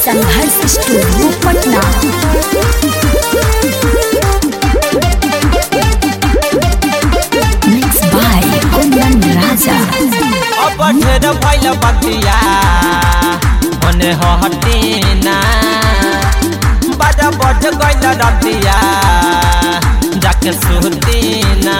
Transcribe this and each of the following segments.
Sangharsh studio Patna mix by Kundan Raja अब ढेर भइल बतिया मने हटिना बाजा बज गइल रतिया जाके सुहतिना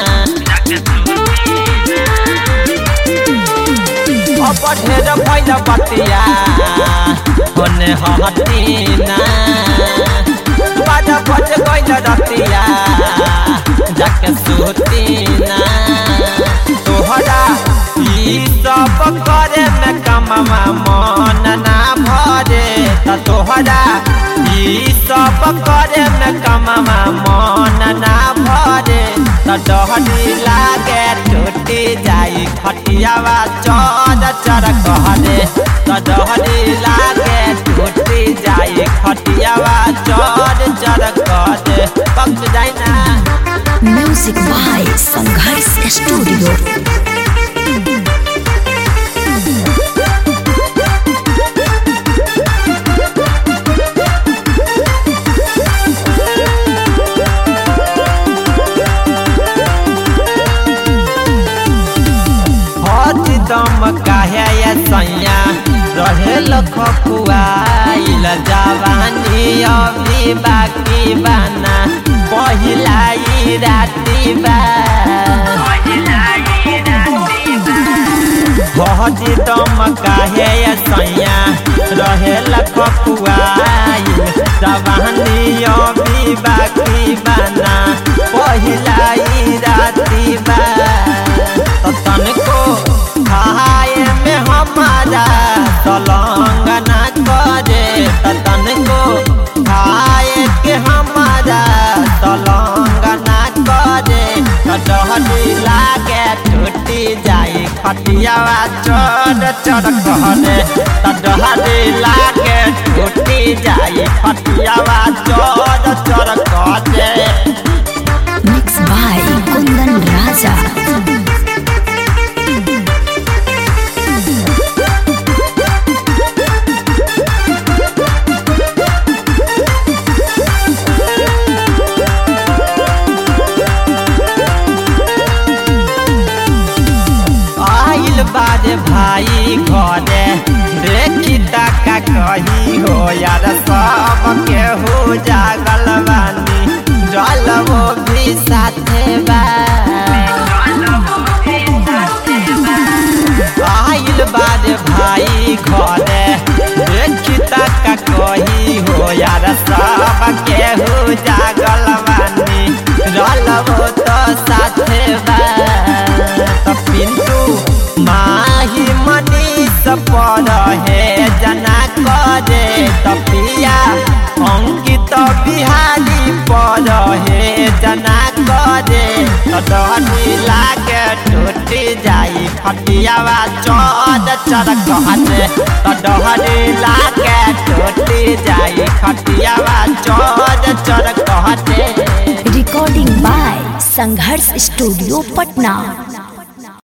अब ढेर भइल बतिया मने हटिना बाजा बज गइल रतिया जाके सुहतिना तोहरा ई सब करे में कमवा मन ना भरे त तोहरा ई सब करे में कमवा मन ना भरे त डहरी लागे टूटी जाई खटियावा चर चर कहरे त डहरी लागे टूटी जाई खटियावा चर चर कहरे पक जाई ना म्यूजिक बाय संघर्ष स्टूडियो हज दम काहे ये सैया रहे लखुआइल जवानी अभी बाकी बाना पहिला ई राती बा हज दम काहे ये सैया रहे लखुआइल जवानी अभी बाकी बाना पहिला ई राती बा तो तनको खाए में हमारा तलंग ना करे तो तनको खाए के हमारा तलंग ना करे तो डहरी लागे टूटी जाई खटियावा चढ़ चढ़ कहरे तो डहरी लागे टूटी जाई खटियावा चढ़ चढ़ कहरे मिक्स बाय कुंदन राजा आइल बारे भाई घरे देखी तका कही हो यार सब के हो जागल बानी जल वो भी साथे बा आइल बारे भाई घरे देखी तका कही हो यार सब के हो जागल बानी जल वो तो साथे बा त पिंटू माही मनी पर हे जना करे तपिया अंकित बिहारी पर हे जना करे तडनी लागे टूटी जाई खटियावा चढ़ चढ़ कहते तडनी लागे टूटी जाई खटियावा चढ़ चढ़ कहते recording by Sangharsh studio Patna